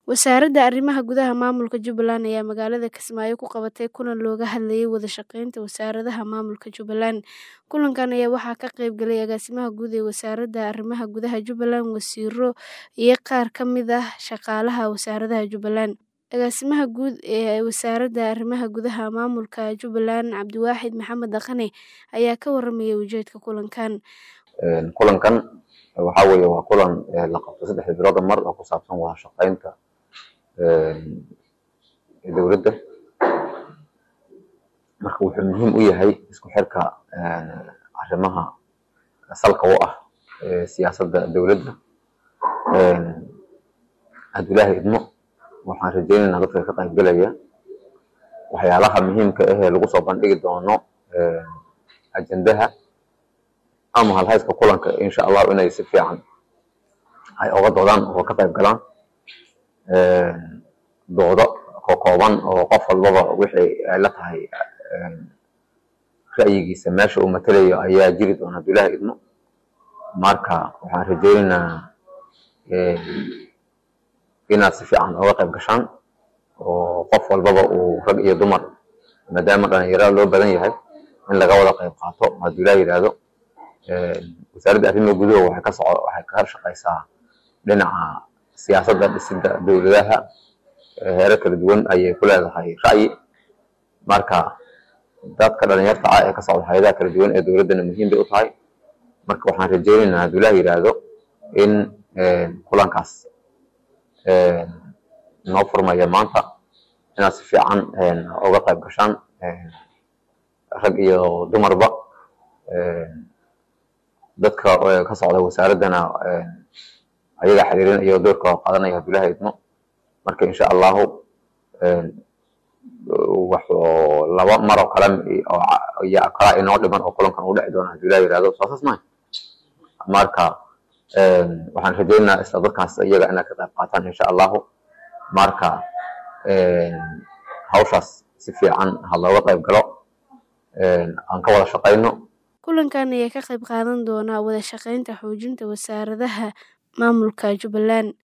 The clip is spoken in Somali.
Wasaaradda Arrimaha Gudaha Maamulka Jubbaland ayaa magaalada Kismaayo ku qabatay kulan looga hadlayay wada shaqeynta wasaaradaha maamulka Jubbaland. Kulankan ayaa waxaa ka qayb galay Agaasimaha Guud ee Wasaaradda Arrimaha Gudaha Jubbaland, wasiirro, iyo qaar ka mid ah shaqaalaha wasaaradda Jubbaland. Agaasimaha Guud ee Wasaaradda Arrimaha Gudaha Maamulka Jubbaland, Cabdiwaaxid Maxamed Dhaqane, ayaa ka warramay ujeedka kulankan. Kulankan waxaa weeye waa kulan la qabto saddexda bilood mar oo ku saabsan wada shaqeynta dowladda. Marka wuxuu muhiim u yahay isku xirka arrimaha salka u ah siyaasadda dowladda. Haddii Ilaahay idmo waxaan rajeynaynaa dadka ka qayb galaya waxyaalaha muhiimka ah ee lagu soo bandhigi doono ajendaha ama halhayska kulanka insha Allah inay si fiican ay uga doodaan oo ka qayb galaan doodo kooban oo qof walbaba wixii ay la tahay ra'yigiisa meesha uu matalayo ayaa jiri doona haddii Ilaahay idmo. Marka waxaan rajeynaynaa inaad si fiican uga qayb gashaan oo qof walbaba uu rag iyo dumar maadaama dhalinyarada loo badan yahay in laga wada qayb qaato haddii Ilaahay yiraahdo. Wasaaradda Arrimaha Gudaha waxay ka soco waxay ka shaqeysaa dhinaca siyaasadda dhisidda dowladaha heerar kala duwan ayay ku leedahay ra'yi. Marka dadka dhalinyarta ah ee ka socda hay'adaha kala duwan ee dowladdana muhiim bay u tahay. Marka waxaan rajeynaynaa haddii Ilaahay yiraahdo in kulankaas noo furmaya maanta inaad si fiican uga qayb gashaan rag iyo dumarba. Dadka ka socda wasaaraddana ayaga xiriirinaya doorka qaadanaya haddii Ilaahay idmo. Marka insha Allahu wax laba mar oo kale iyo kala inoo dhiman oo kulankan u dhici doona haddii Ilaahay yiraahdo saasas maaha. Marka waxaan rajeynaynaa isla dadkaas iyaga inaad ka qayb qaataan insha Allahu. Marka hawshaas si fiican ha looga qayb galo aan ka wada shaqeyno. Kulankan ayaa ka qayb qaadan doona wada shaqeynta xoojinta wasaaradaha maamulka Jubbaland.